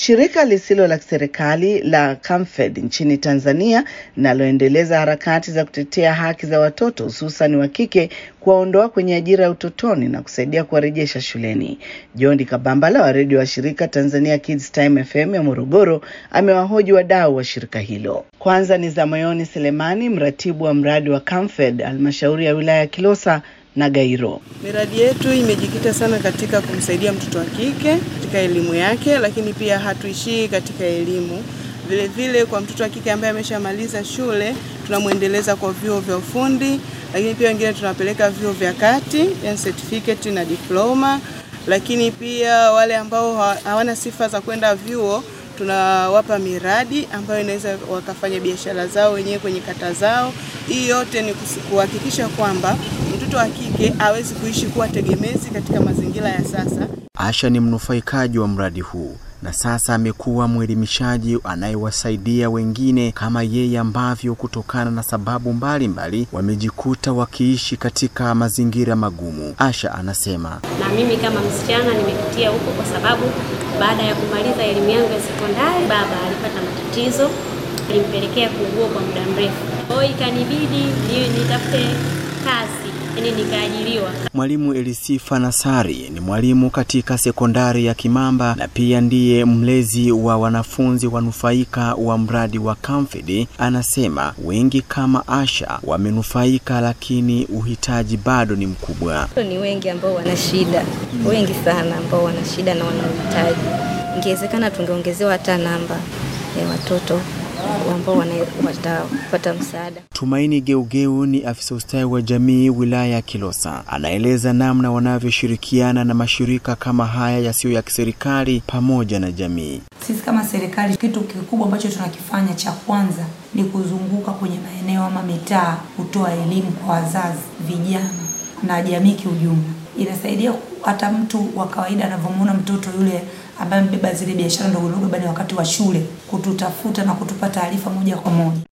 Shirika lisilo la serikali la Camfed nchini Tanzania linaloendeleza harakati za kutetea haki za watoto hususan wa kike kuwaondoa kwenye ajira ya utotoni na kusaidia kuwarejesha shuleni. John Kabambala wa redio wa shirika Tanzania Kids Time FM ya Morogoro amewahoji wadau wa shirika hilo. Kwanza ni Zamoyoni Selemani, mratibu wa mradi wa Camfed halmashauri ya wilaya ya Kilosa na Gairo. Miradi yetu imejikita sana katika kumsaidia mtoto wa kike katika elimu yake, lakini pia hatuishii katika elimu. Vile vile kwa mtoto wa kike ambaye ameshamaliza shule tunamwendeleza kwa vyuo vya ufundi, lakini pia wengine tunawapeleka vyuo vya kati, yani certificate na diploma, lakini pia wale ambao hawana sifa za kwenda vyuo tunawapa miradi ambayo inaweza wakafanya biashara zao wenyewe kwenye kata zao. Hii yote ni kuhakikisha kwamba mtoto wa kike awezi kuishi kuwa tegemezi katika mazingira ya sasa. Asha ni mnufaikaji wa mradi huu na sasa amekuwa mwelimishaji anayewasaidia wengine kama yeye ambavyo kutokana na sababu mbalimbali mbali, wamejikuta wakiishi katika mazingira magumu. Asha anasema, na mimi kama msichana nimepitia huko kwa sababu baada ya kumaliza elimu yangu ya sekondari, baba alipata matatizo, alimpelekea kuugua kwa muda mrefu, kwa hiyo ikanibidi nitafute kazi yani nikaajiriwa. Mwalimu Elisifa Nasari ni mwalimu katika sekondari ya Kimamba na pia ndiye mlezi wa wanafunzi wanufaika wa mradi wa Camfed. Anasema wengi kama Asha wamenufaika, lakini uhitaji bado ni mkubwa. Ni wengi ambao wana shida, wengi sana ambao wana shida na wana uhitaji. Ingewezekana tungeongezewa hata namba ya watoto ambao watapata msaada. Tumaini Geugeu ni afisa ustawi wa jamii wilaya ya Kilosa, anaeleza namna wanavyoshirikiana na mashirika kama haya yasiyo ya kiserikali pamoja na jamii. Sisi kama serikali, kitu kikubwa ambacho tunakifanya cha kwanza ni kuzunguka kwenye maeneo ama mitaa, kutoa elimu kwa wazazi, vijana na jamii kiujumla. Inasaidia hata mtu wa kawaida anavyomwona mtoto yule ambaye mbeba zile biashara ndogo ndogo bani wakati wa shule, kututafuta na kutupa taarifa moja kwa moja.